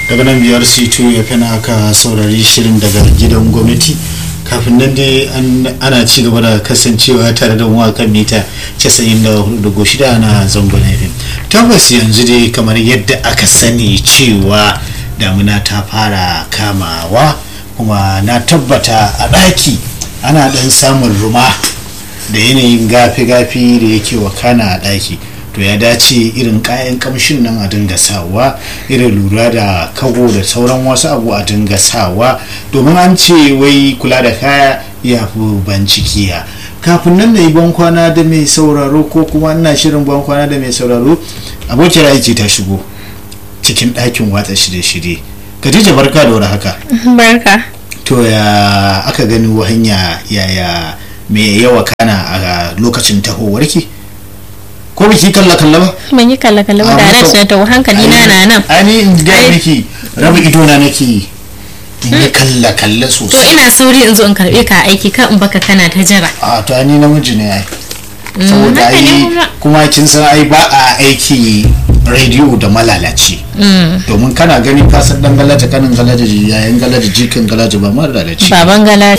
daga nan biyar c2 ya fina aka saurari shirin daga gidan gwamnati kafin nan dai ana ci gaba da kasancewa tare da kan mita 94.6 na zangon fm tabbas yanzu dai kamar yadda aka sani cewa damuna ta fara kamawa kuma na tabbata a ɗaki ana ɗan samun ruma da yanayin gafi-gafi da yake wakana a ɗaki to ya dace irin kayan kamshin nan a dinga sawa irin lura da kago da sauran wasu abu a dinga sawa domin an ce wai kula da kaya ya fi bancikiya kafin nan na yi bankwana da mai sauraro ko kuma ina shirin bankwana da mai sauraro abokin aiki ta shigo cikin ɗakin watsa shirye-shirye Khadija barka da haka barka to ya aka gani hanya yaya mai yawa kana a lokacin tahowarki ko biki kalla kalla ba ban yi kalla kalla ba da na tawo hankali na na nan ani in ga miki raba ido na nake in yi kalla kalla to sosai ina sauri in zo in karbe ka aiki ka in baka kana ta jira a to ani namiji ne ai saboda haka ne ai kuma. kuma kin san ai ba a aiki rediyo da malalaci domin kana gani ka san dan galaja kanin galaja yayin galaja jikin galaja ba malalaci baban gala